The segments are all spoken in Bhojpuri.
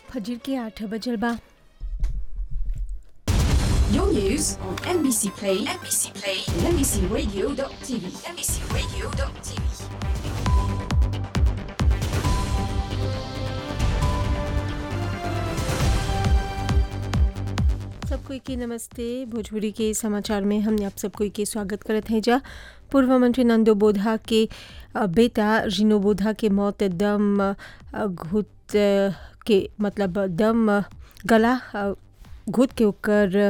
फजर के आठ बजल बा Your news on NBC Play, NBC Play, and NBCRadio.tv, NBCRadio.tv. सबको के नमस्ते भोजपुरी के समाचार में हमने आप सबको के स्वागत करत हैं जा पूर्व मंत्री नंदो बोधा के अ, बेटा रिनो बोधा के मौत दम अ, घुट अ, के मतलब दम अ, गला अ, घुट के ओकर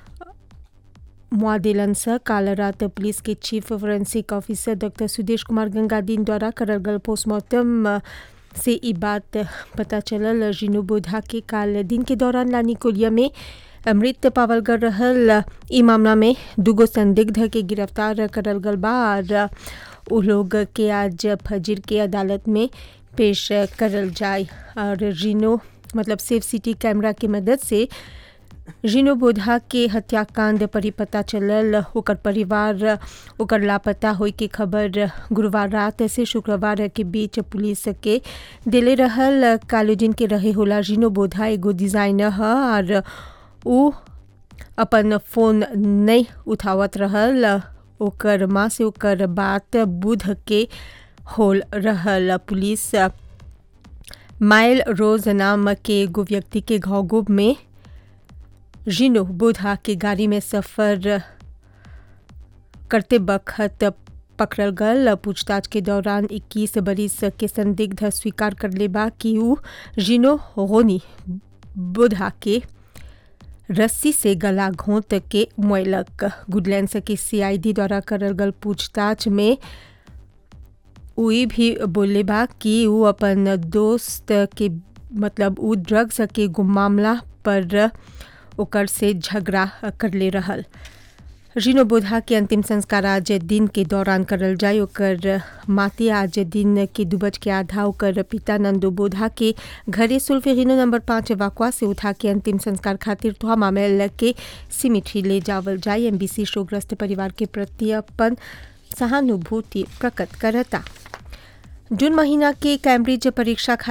मुआदिलन से काल रात पुलिस के chief forensic officer doctor Sudesh Kumar Gangadeen द्वारा करल गल पोस्टमार्टम अ, से ई बात पता चलल रिनो बोधा के काल दिन के दौरान लानी कोलिया में मृत पावल गल रहल ई मामला में दूगो संदिग्ध के गिरफ्तार करल गल बा और उ लोग के आज फजर के अदालत में पेश करल जाए और रिनो मतलब सेफ सिटी कैमरा के मदद से रिनो बोधा के हत्याकांड पर ही पता चलल ओकर परिवार ओकर लापता होई के खबर गुरुवार रात से शुक्रवार के बीच पुलिस के दिले रहल कालोजिन के रहे होला रिनो बोधा एगो डिजाइनर ह और उ अपन फोन नहीं उठावत रहल ओकर माँ से ओकर बात बुध के होल रहल पुलिस माइल रोज नाम के एगो व्यक्ति के घोगुब में रिनो बुधा के गाड़ी में सफ़र करते बखत पकड़ल गल पूछताछ के दौरान 21 बरिस के संदिग्ध स्वीकार कर ले बा कि उ रिनो होनी बुधा के रस्सी से गला घोंट के मोयलक गुडलैंड के सीआईडी द्वारा करल गल पूछताछ में उई भी बोले बा कि उ अपन दोस्त के मतलब उ ड्रग्स के एगो मामला पर ओकर से झगड़ा करले रहल रिनो बोधा के अंतिम संस्कार आज दिन के दौरान करल जाय ओकर माती आज दिन के दू बज के आधा ओकर पिता नंदो बोधा के घरे सुल्फेरिनो नंबर पाँच वाकवा से उठा के अंतिम संस्कार खातिर तुहा मामेल के सिमिट्री ले जावल जाय एमबीसी शोग्रस्त परिवार के प्रति अपन सहानुभूति प्रकट करता जून महीना के कैम्ब्रिज परीक्षा